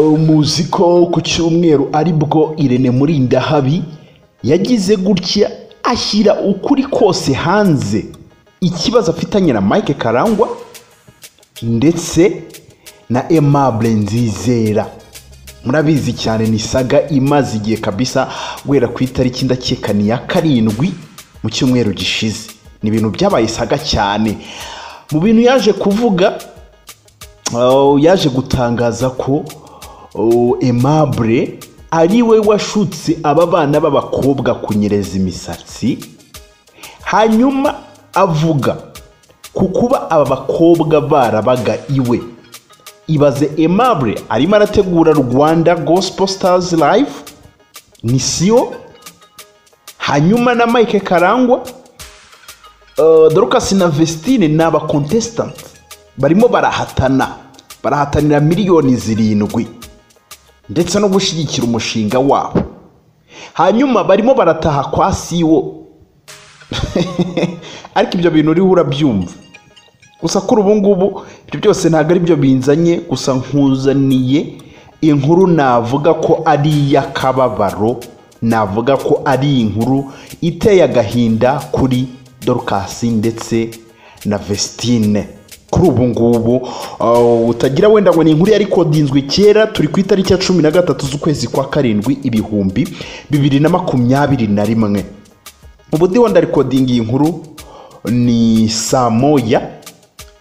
muzi ko ku cyumweru aribwo irene murindahabi yagize gutya ashyira ukuri kose hanze ikibazo afitanye na mike karangwa ndetse na emabure nzizera murabizi cyane ni saga imaze igihe kabisa guhera ku itariki ndakekani ya karindwi mu cyumweru gishize ni ibintu byabaye isaga cyane mu bintu yaje kuvuga uh, yaje gutangaza ko uh, emabure ari we washutse aba bana b'abakobwa kunyereza imisatsi hanyuma avuga ku kuba aba bakobwa barabaga iwe ibaze emabure arimo arategura rwanda gospel stars live ni siyo hanyuma na mike karangwa uh, dorukasi na vestine ni abakontesitanti barimo barahatana barahatanira miliyoni zirindwi ndetse no gushyigikira umushinga wabo hanyuma barimo barataha kwa siwo ariko ibyo bintu uriho urabyumva gusa kuri ubu ngubu ibyo byose ntabwo ari byo binzanye gusa nkuzaniye inkuru navuga ko ari iy'akababaro navuga ko ari inkuru iteye agahinda kuri dorukasi ndetse na vestine kuri ubu ngubu utagira wenda ngo ni inkuru yari kodinzwe kera turi ku itariki ya cumi na gatatu z'ukwezi kwa karindwi ibihumbi bibiri na makumyabiri na rimwe ubu ndiho ndarikodinga iyi nkuru ni saa moya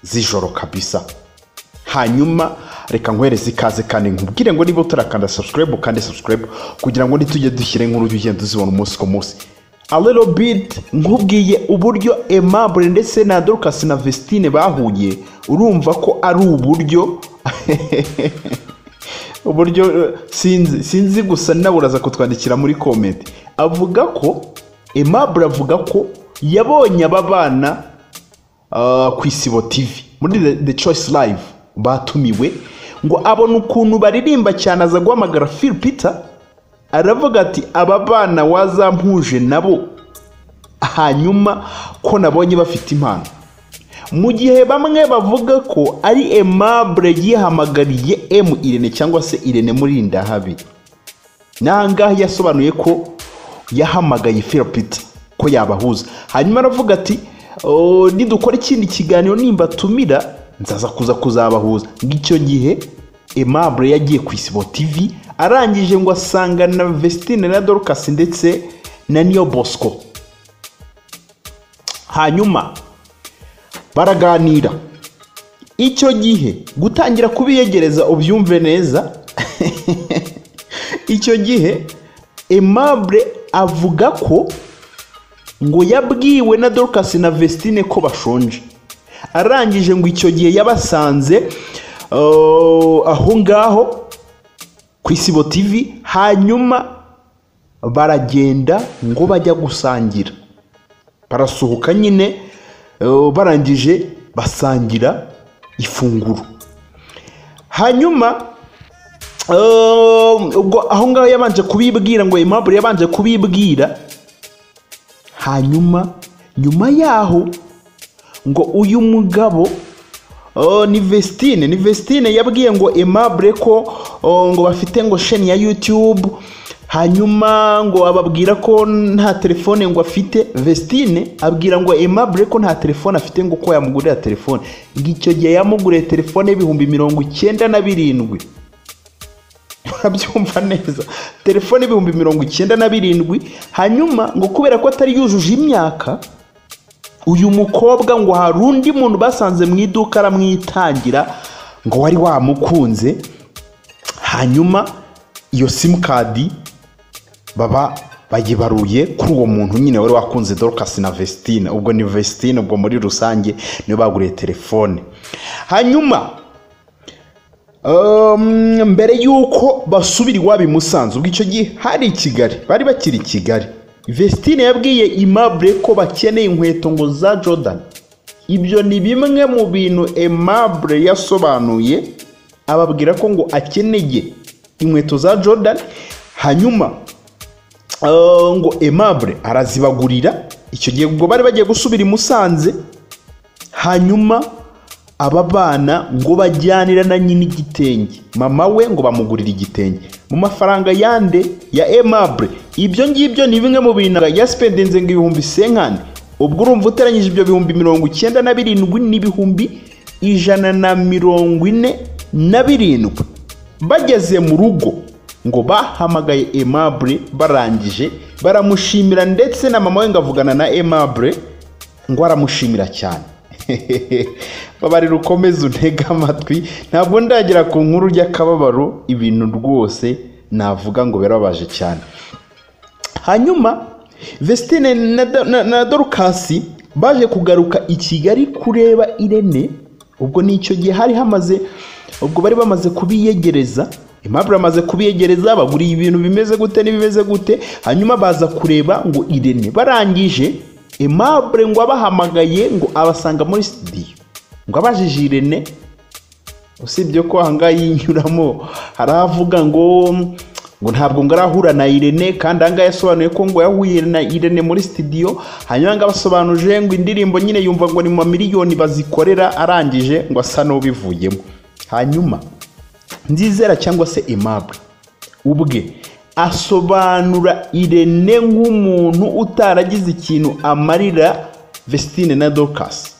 z'ijoro kabisa hanyuma reka nkwereze ikaze kandi nkubwire ngo niba utarakanda subscribe ukande subscribe kugira ngo ntitujye dushyire inkuru ugenda uzibona umunsi ku munsi a little bit nkubwiye uburyo aimable ndetse na dorcas na vestine bahuye urumva ko ari uburyo uburyo sinzi sinzi gusa nawe uraza kutwandikira muri comment avuga ko aimable avuga ko yabonye aba bana uh, ku isibo tv muri the, the choice live batumiwe ngo abona ukuntu baririmba cyane aza guhamagara phil peter aravuga ati aba bana wazampuje nabo hanyuma ko nabonye bafite impano mu gihe bamwe bavuga ko ari emabure yihamagariye emu irene cyangwa se irene murinda habi n'ahangaha yasobanuye ko yahamagaye filipita ko yabahuza hanyuma aravuga ati nidukora ikindi kiganiro nimba tumira nzaza kuza kuzabahuza ngicyo gihe emabure yagiye ku isibo tivi arangije ngo asanga na vestine na dorukasi ndetse na niyo bosco hanyuma baraganira icyo gihe gutangira kubiyegereza ubyumve neza icyo gihe emabure avuga ko ngo yabwiwe na dorukasi na vestine ko bashonje arangije ngo icyo gihe yabasanze aho ngaho ku isibo tv hanyuma baragenda ngo bajya gusangira barasohoka nyine barangije basangira ifunguro hanyuma ubwo aho ngaho yabanje kubibwira ngo impamvu yabanje kubibwira hanyuma nyuma yaho ngo uyu mugabo ni vestine ni vestine yabwiye ngo emabure ko ngo bafite ngo sheni ya yutube hanyuma ngo ababwira ko nta telefone ngo afite vestine abwira ngo emabure ko nta telefone afite ngo ko yamugurira telefone ngo icyo gihe yamuguriye telefone y'ibihumbi mirongo icyenda na birindwi urabyumva neza telefone y'ibihumbi mirongo icyenda na birindwi hanyuma ngo kubera ko atari yujuje imyaka uyu mukobwa ngo hari undi muntu basanze mu iduka aramwitangira ngo wari wamukunze hanyuma iyo simukadi baba bayibaruye kuri uwo muntu nyine wari wakunze dorukasi na vestine ubwo ni vestine ubwo muri rusange niyo baguriye telefone hanyuma mbere y'uko basubira iwabo imusanzu ubwo icyo gihe hari i kigali bari bakiri i kigali vestine yabwiye imabure ko bakeneye inkweto ngo za jordan ibyo ni bimwe mu bintu emabure yasobanuye ababwira ko ngo akeneye inkweto za jordan hanyuma ngo emabure arazibagurira icyo gihe ubwo bari bagiye gusubira i musanze hanyuma aba bana ngo bajyanira na nyina igitenge mama we ngo bamugurire igitenge mu mafaranga yande ya emabure ibyo ngibyo ni bimwe mu bintu yasipendenze ngo ibihumbi senkani ubwo urumva uteranyije ibyo bihumbi mirongo icyenda na birindwi n'ibihumbi ijana na mirongo ine na birindwi bageze mu rugo ngo bahamagaye emabure barangije baramushimira ndetse na mama we ngo avugana na emabure ngo aramushimira cyane babarira ukomeze untege amatwi ntabwo ndagera ku nkuru y'akababaro ibintu rwose navuga ngo birababaje cyane hanyuma vesitine na dorukasi baje kugaruka i kigali kureba irene ubwo nicyo gihe hari hamaze ubwo bari bamaze kubiyegereza impapuro bamaze kubiyegereza baguriye ibintu bimeze gute n'ibimeze gute hanyuma baza kureba ngo irene barangije Aimable ngo abahamagaye ngo abasanga muri studio ngo abajije Irene usibye ko ahangaha yinyuramo haravuga ngo ngo ntabwo ngo arahura na Irene kandi ahangaha yasobanuye ko ngo yahuye na Irene muri studio hanyuma ngo abasobanuje ngo indirimbo nyine yumva ngo ni mu miliyoni bazikorera arangije ngo asa n'ubivuyemo hanyuma Ndizera cyangwa se Aimable ubwe asobanura irene nk'umuntu utaragize ikintu amarira vesitine na dokasi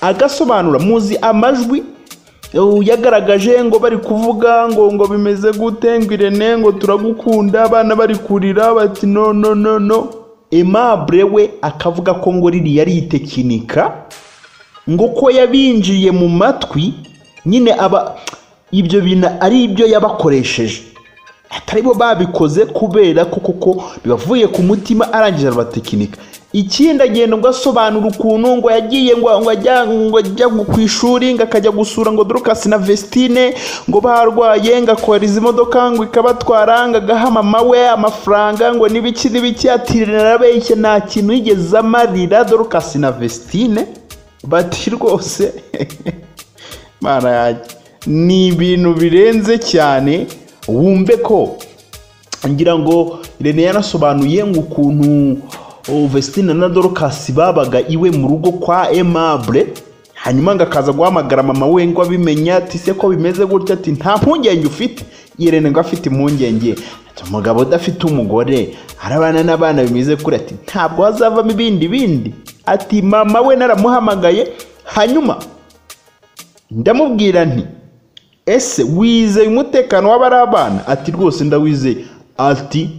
agasobanura muzi amajwi yagaragaje ngo bari kuvuga ngo ngo bimeze gute ngo irene ngo turagukunda abana bari kurira bati no no no no emabure we akavuga ko ngo ririya ari itekinika ngo ko yabinjiye mu matwi nyine aba ibyo bintu ari ibyo yabakoresheje atari bo babikoze kubera ko koko bibavuye ku mutima arangije arabatekinika ikindi agenda ngo asobanura ukuntu ngo yagiye ngo ajya ku ishuri ngo akajya gusura ngo dorukasi na vesitine ngo barwaye ngo akora izi modoka ngo ikabatwara ngo agaha mama we amafaranga ngo n'ibiki n'ibiki atirira benshi nta kintu yigeze amarira dorukasi na vesitine bati rwose ni ibintu birenze cyane wumve ko ngira ngo rene yanasobanuye ngo ukuntu vesitine na dorukasi babaga iwe mu rugo kwa emabure hanyuma ngo akaza guhamagara mama we ngo abimenya ati se ko bimeze gutya ati nta mpungenge ufite irene ngo afite impungenge ati umugabo udafite umugore arabana n'abana bimeze kure ati ntabwo hazavamo ibindi bindi ati mama we naramuhamagaye hanyuma ndamubwira nti ese wizeye umutekano w'abari abana ati rwose ndawizeye ati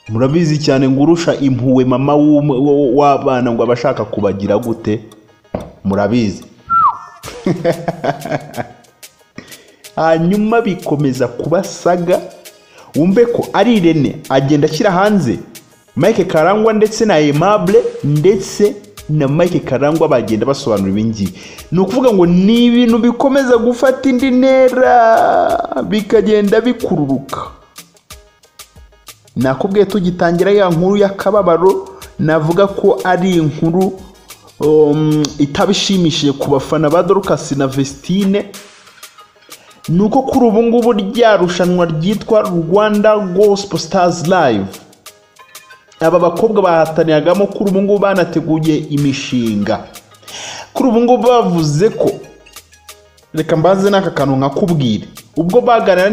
murabizi cyane ngo urusha impuwe mama w'abana ngo abashaka kubagira gute murabizi hanyuma bikomeza kubasaga wumve ko ari irene agenda ashyira hanze mike karangwa ndetse na emabure ndetse na mike karangwa bagenda basobanura ibingibi ni ukuvuga ngo ni ibintu bikomeza gufata indi ntera bikagenda bikururuka nakubwiye tugitangira ya nkuru y'akababaro navuga ko ari inkuru itabishimishije ku bafana ba dorukasi na vesitine ni uko kuri ubu ngubu rya rushanwa ryitwa rwanda gosipo sitazi layive aba bakobwa bahataniragamo kuri ubu ngubu banateguye imishinga kuri ubu ngubu bavuze ko reka mbaze n'aka kantu nkakubwire ubwo baganira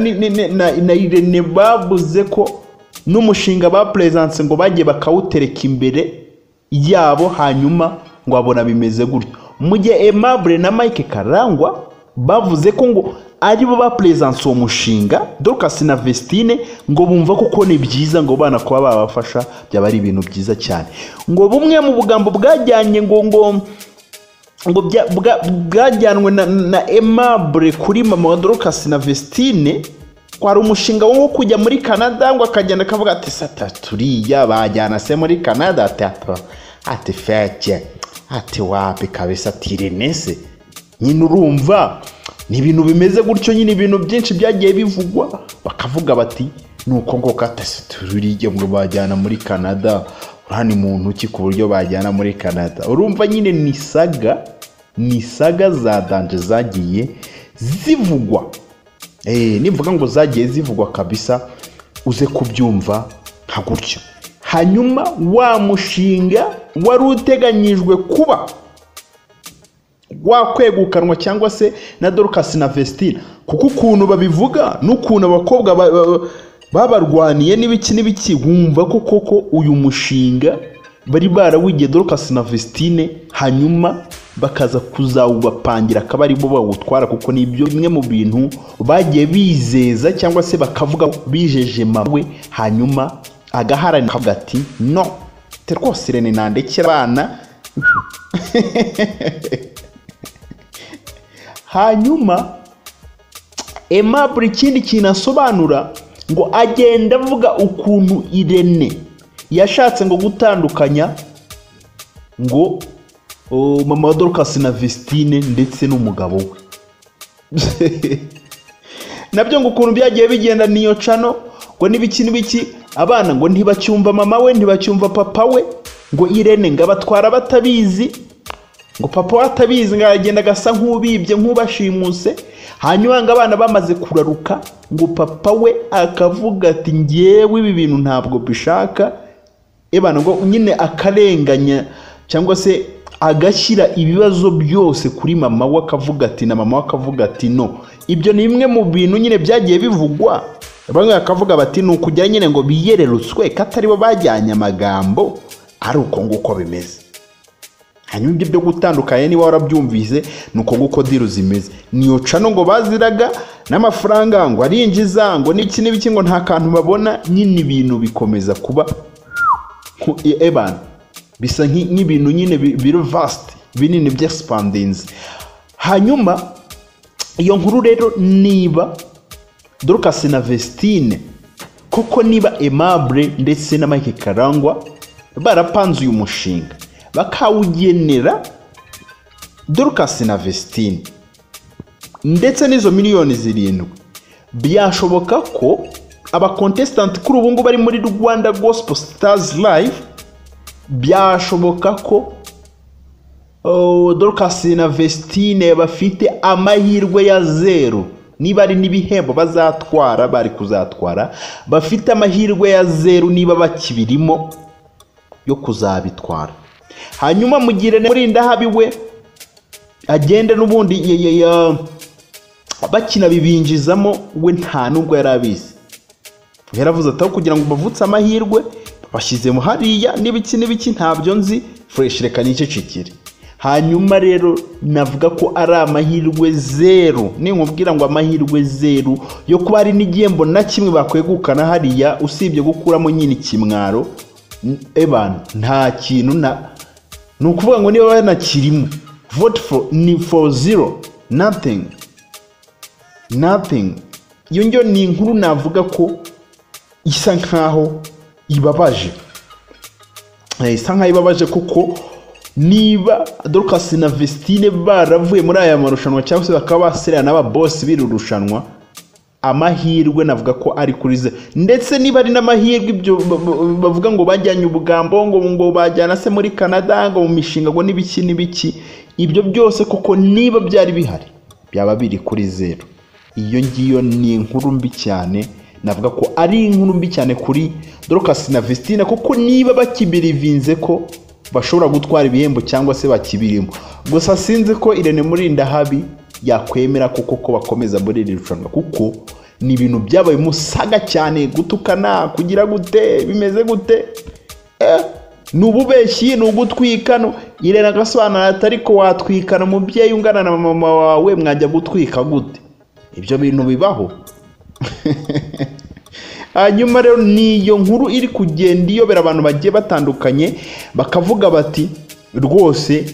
na irene bavuze ko n'umushinga ba perezanse ngo bagiye bakawutereka imbere yabo hanyuma ngo babona bimeze gutyo mu gihe emabure na mike karangwa bavuze ko ngo aribo ba perezanse uwo mushinga dorukasi na vesitine ngo bumva kuko ni byiza ngo bana kuba babafasha byaba ari ibintu byiza cyane ngo bumwe mu bugambo bwajyanye ngo ngo ngo bwajyanwe na emabure kuri mama wa dorukasi na vesitine kwari umushinga wo kujya muri canada ngo akagenda akavuga ati sata turiya bajyana se muri canada ati feke ati wapi kabisa ati renese nyine urumva ni ibintu bimeze gutyo nyine ibintu byinshi byagiye bivugwa bakavuga bati ni uko ngo katase turiye ngo bajyana muri canada urahani mu ntoki ku buryo bajyana muri canada urumva nyine ni saga ni saga za danje zagiye zivugwa nivuga ngo zagiye zivugwa kabisa uze kubyumva nka gutyo hanyuma wa mushinga wari uteganyijwe kuba wakwegukanwa cyangwa se na dorukasi na vesitira kuko ukuntu babivuga n'ukuntu abakobwa ba- ba- babarwaniye n'ibiki n'ibiki wumva ko koko uyu mushinga bari barawigiye dorukasi na vesitine hanyuma bakaza kuzawubapangira akaba aribo bawutwara kuko ni ibyo bimwe mu bintu bagiye bizeza cyangwa se bakavuga ko bijejema we hanyuma agaharanira akavuga ati no te rwose rene nandekera abana hanyuma Aimable ikindi kintu asobanura ngo agenda avuga ukuntu irene yashatse ngo gutandukanya ngo o, mama wa dorukasi na visitine ndetse n'umugabo we nabyo ngo ukuntu byagiye bigenda niyo cano ngo n'ibiki n'ibiki abana ngo ntibacyumva mama we ntibacyumva papa we ngo irene ngo abatwara batabizi ngo papa we atabizi ngo aragenda agasa nk'ubibye nk'ubashimuse hanyuma ngo abana bamaze kuraruka ngo papa we akavuga ati ngewe ibi bintu ntabwo bishaka ebana ngo nyine akarenganya cyangwa se agashyira ibibazo byose kuri mama we akavuga ati na mama we akavuga ati no ibyo ni bimwe mu bintu nyine byagiye bivugwa bamwe bakavuga bati ni ukugira nyine ngo biyererutswe ko atari bo bajyanye amagambo ari uko nguko bimeze hanyuma ibyo byo gutandukanya niba warabyumvise ni uko nguko diru zimeze niyo cano ngo baziraga n'amafaranga ngo arinjiza ngo n'iki n'ibiki ngo nta kantu babona nyine ibintu bikomeza kuba ku- e- ebana bisa nki- nk'ibintu nyine bi- biri vasti binini by'expandinze hanyuma iyo nkuru rero niba dorukasi na vesitine koko niba emabure ndetse na mike karangwa barapanze uyu mushinga bakawugenera dorukasi na vesitine ndetse n'izo miliyoni zirindwi byashoboka ko abakontesitanti kuri ubu ngubu bari muri rwanda gospel stars live byashoboka ko oh, dorukasi na vesitine bafite amahirwe ya zeru niba ari n'ibihembo bazatwara bari kuzatwara bafite amahirwe ya zeru niba bakibirimo yo kuzabitwara hanyuma mugire murindahabi we agende n'ubundi ya- ya- ya- bakina bibinjizamo we nta n'ubwo yari abizi yaravuze ati aho kugira ngo bavutse amahirwe bashyizemo hariya n'ibiki n'ibiki ntabyo nzi fureshi reka nicecekere hanyuma rero navuga ko ari amahirwe zeru ninkubwira ngo amahirwe zeru yo kuba hari n'igihembo na kimwe bakwegukana hariya usibye gukuramo nyine ikimwaro n- ebana nta kintu na ni ukuvuga ngo niba banakirimo vote for ni for zero nothing nothing iyo ngiyo ni inkuru navuga ko isa nkaho ibabaje Eh, isa nkaho ibabaje kuko niba dorukasi na vesitine baravuye muri aya marushanwa cyangwa se bakaba baserera n'ababosi b'iri rushanwa amahirwe navuga ko ari kuri ze ndetse niba ari n'amahirwe ibyo ba- ba- bavuga ngo bajyanye ubugambo ngo ngo bajyana se muri canada ngo mu mishinga ngo n'ibiki n'ibiki ibyo byose koko niba byari bihari byaba biri kuri zeru iyo ngiyo ni inkuru mbi cyane navuga ko ari inkuru mbi cyane kuri dorukasi na vesitine kuko niba bakibirivinze ko bashobora gutwara ibihembo cyangwa se bakibirimo gusa sinzi ko irene murinda habi yakwemera koko ko bakomeza muri iri rushanwa kuko ni ibintu byabaye musaga cyane gutukana kugira gute bimeze gute Eh, ni ububeshyi ni ugutwikana irene agasobanura ati ariko watwikana umubyeyi ungana na mama wawe mwajya gutwika gute ibyo bintu bibaho hanyuma rero ni iyo nkuru iri kugenda iyobera abantu bagiye batandukanye bakavuga bati rwose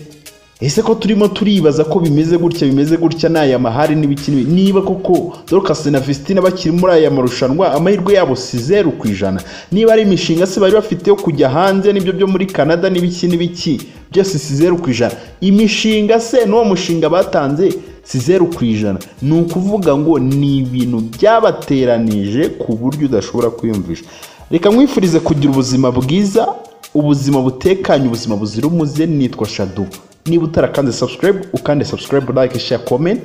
ese ko turimo turibaza ko bimeze gutya bimeze gutya ni aya mahari n'ibiki n'ibi- niba koko dorukasi na vesitine bakiri muri aya marushanwa amahirwe yabo si zeru ku ijana niba ari imishinga se bari bafite yo kujya hanze n'ibyo byo muri canada n'ibiki n'ibiki byose si zeru ku ijana imishinga se n'uwo mushinga batanze si zeru ku ijana ni ukuvuga ngo ni ibintu byabateranije ku buryo udashobora kwiyumvisha reka mwifurize kugira ubuzima bwiza ubuzima butekanye ubuzima buzira umuze nitwa shadu niba utarakanze subscribe ukande subscribe like share comment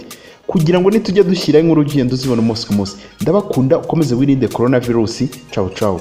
kugira ngo nitujya dushyiraho inkuru ugenda uzibona umunsi ku munsi ndabakunda ukomeze wirinde korona virusi cawu cawu